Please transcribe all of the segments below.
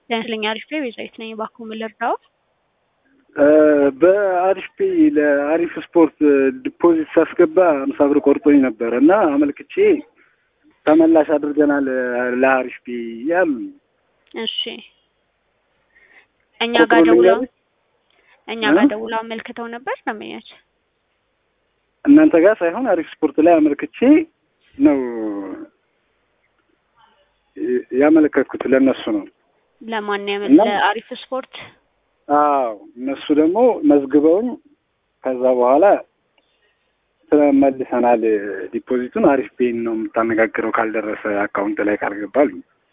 ጤናስጥልኝ አሪፍ ፔ ቤዛዊት ነኝ። እባክዎ ምን ልርዳዎ? በአሪፍ ፔ ለአሪፍ ስፖርት ዲፖዚት ሳስገባ አምሳ ብር ቆርጦኝ ነበር እና አመልክቼ ተመላሽ አድርገናል ለአሪፍ ፔ ያሉ እሺ እኛ ጋር ደውለው እኛ ጋር ደውለው አመልክተው ነበር ደንበኛች እናንተ ጋር ሳይሆን አሪፍ ስፖርት ላይ አመልክቼ ነው ያመለከትኩት ለእነሱ ነው። ለማን ያመ እና- ለአሪፍ ስፖርት አዎ እነሱ ደግሞ መዝግበውኝ ከዛ በኋላ ተመልሰናል ዲፖዚቱን አሪፍ ፔን ነው የምታነጋግረው ካልደረሰ አካውንት ላይ ካልገባል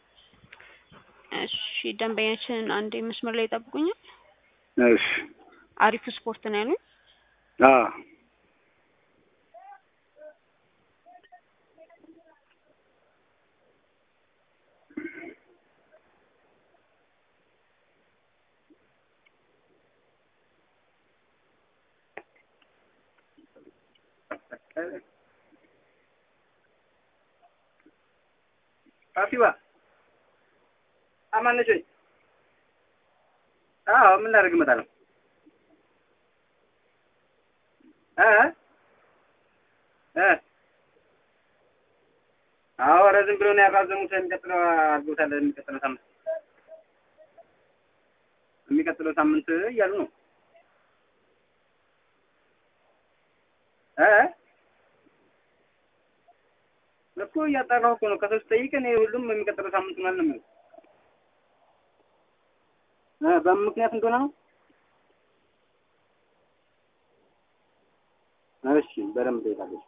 እሺ ደንበኛችን አንዴ መስመር ላይ ይጠብቁኛል። እሺ አሪፍ ስፖርት ነው ያሉኝ። አዎ ፋሲባ አማን ነች ወይ? አዎ ምን ላደርግ እመጣለሁ። እ እ አዎ ኧረ ዝም ብሎ ነው ያራዘሙት። የሚቀጥለው አድርጎታል። የሚቀጥለው ሳምንት የሚቀጥለው ሳምንት እያሉ ነው እ እኮ እያጣራሁ እኮ ነው። ከሰው ስጠይቅ እኔ ሁሉም የሚቀጥለው ሳምንት ምናምን ነው የሚለው እ በምን ምክንያት እንደሆነ ነው። እሺ በደንብ ጠይቃለች።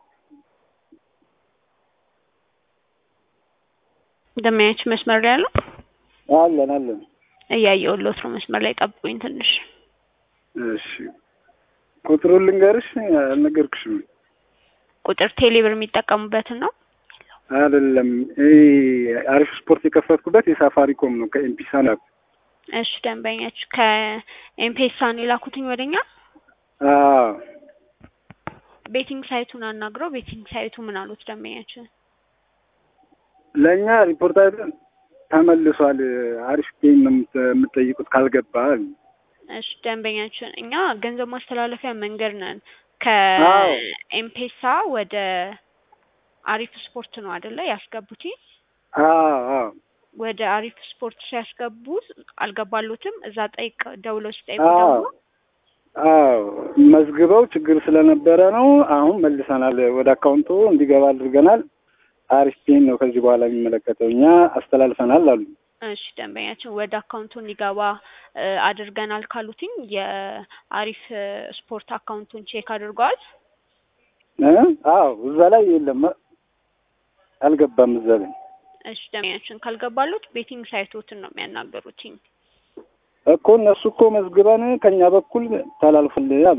ደንበኛችን መስመር ላይ ያለው አለን አለን እያየሁልዎት ነው። መስመር ላይ ጠብቁኝ ትንሽ እሺ ቁጥሩን ልንገርሽ አልነገርኩሽም ቁጥር ቴሌብር የሚጠቀሙበትን ነው። አይደለም ይሄ አሪፍ ስፖርት የከፈትኩበት የሳፋሪኮም ነው ከኤምፒሳ ነው እሺ ደንበኛችሁ ከኤምፔሳ ነው የላኩትኝ ወደኛ አዎ ቤቲንግ ሳይቱን አናግረው ቤቲንግ ሳይቱ ምን አሉት ደንበኛችን? ለእኛ ሪፖርት አይደል ተመልሷል አሪፍ ፔን ነው የምት- የምትጠይቁት ካልገባ አሉ። እሺ ደንበኛችን እኛ ገንዘብ ማስተላለፊያ መንገድ ነን። አዎ። ከኤምፔሳ ወደ አሪፍ ስፖርት ነው አይደለ ያስገቡት? አዎ አዎ ወደ አሪፍ ስፖርት ሲያስገቡ አልገባሉትም። እዛ ጠይቅ ደውለው ሲጠይቁ አዎ ደግሞ አዎ መዝግበው ችግር ስለነበረ ነው። አሁን መልሰናል፣ ወደ አካውንቱ እንዲገባ አድርገናል። አሪፍ ፔን ነው ከዚህ በኋላ የሚመለከተው እኛ አስተላልፈናል አሉ። እሺ ደንበኛችን ወደ አካውንቱ እንዲገባ እ፣ አድርገናል ካሉትኝ የአሪፍ እ፣ ስፖርት አካውንቱን ቼክ አድርገዋል። እ? አዎ እዛ ላይ የለም አልገባም እዛ ላይ እሺ ደንበኛችን ካልገባሉት ቤቲንግ ሳይቶትን ነው የሚያናገሩትኝ። እኮ እነሱ እኮ መዝግበን ከኛ በኩል ተላልፍል አሉ።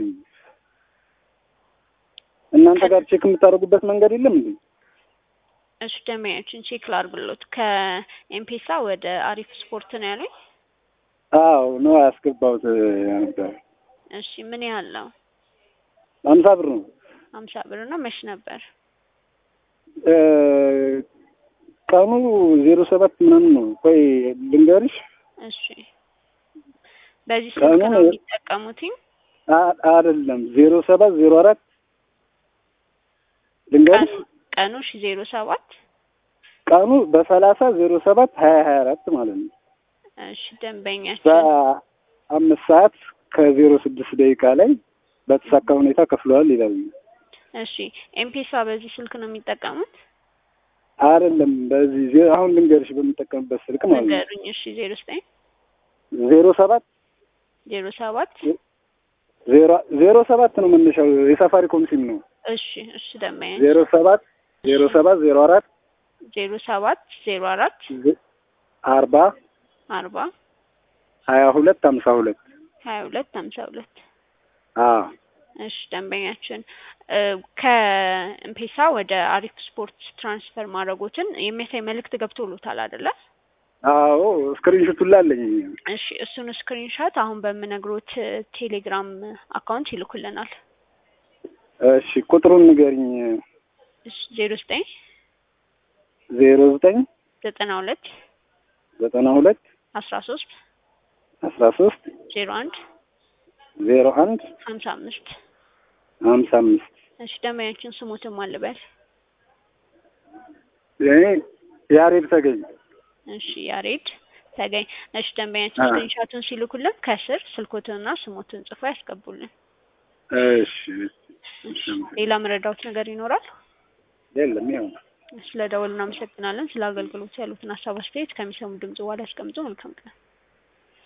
እናንተ ጋር ቼክ የምታደርጉበት መንገድ የለም እንዴ? እሺ ደንበኛችን ቼክ ላድርግሎት። ከኤምፔሳ ወደ አሪፍ ስፖርት ነው ያሉኝ። አዎ ነው ያስገባሁት ነበር። እሺ ምን ያህል ነው? አምሳ ብር ነው ሀምሳ ብር ነው። መች ነበር? እ፣ ቀኑ ዜሮ ሰባት ምናምን ነው። ቆይ ልንገርሽ። እሺ በዚህ ቀኑ ስልክ ነው ነው- የሚጠቀሙትኝ? አ- አይደለም ዜሮ ሰባት ዜሮ አራት ልንገርሽ። ቀኑ ቀኑ ሺ ዜሮ ሰባት ቀኑ በሰላሳ ዜሮ ሰባት ሀያ ሀያ አራት ማለት ነው። እሺ ደንበኛችን በአምስት ሰዓት ከዜሮ ስድስት ደቂቃ ላይ በተሳካ ሁኔታ ከፍለዋል ይላሉ። እሺ ኤምፔሳ በዚህ ስልክ ነው የሚጠቀሙት? አይደለም በዚህ ዜ- አሁን ልንገርሽ በምጠቀምበት ስልክ ማለት ነው ንገሩኝ። እሺ ዜሮ ዘጠኝ ዜሮ ሰባት ዜሮ ሰባት ዜሮ ዜሮ ሰባት ነው መነሻው የሳፋሪኮም ሲም ነው። እሺ እሺ ደንበኛችን ዜሮ ሰባት ዜሮ ሰባት ዜሮ አራት ዜሮ ሰባት ዜሮ አራት ዜ- አርባ አርባ ሀያ ሁለት ሀምሳ ሁለት ሀያ ሁለት ሀምሳ ሁለት አዎ እሺ ደንበኛችን እ፣ ከኤምፔሳ ወደ አሪፍ ስፖርት ትራንስፈር ማድረጎትን የሚያሳይ መልእክት ገብቶሎታል አይደለ? አዎ ስክሪንሾቱን ላለኝ እሺ እሱን ስክሪንሾት አሁን በምነግሮት እ፣ ቴሌግራም አካውንት ይልኩልናል። እሺ ቁጥሩን ንገሪኝ እሺ ዜሮ ዘጠኝ ዜሮ ዘጠኝ ዘጠና ሁለት ዘጠና ሁለት አስራ ሶስት አስራ ሶስት ዜሮ አንድ ዜሮ አንድ ሀምሳ አምስት ሀምሳ አምስት እሺ ደንበኛችን ስሞትም አልበል እኔ ያሬድ ተገኝ እሺ ያሬድ ተገኝ እሺ ደንበኛችን አ። ስክሪንሻቱን ሲልኩልን ከስር ስልኮትንና ስሞትን ጽፎ ያስገቡልን እሺ እሺ ሌላ መረዳውት ነገር ይኖራል የለም ያው ስለ ደወል እናመሰግናለን ስለ አገልግሎት ያሉትን ሀሳብ አስተያየት ከሚሰሙ ድምጽ በኋላ ያስቀምጡ መልካም ቀን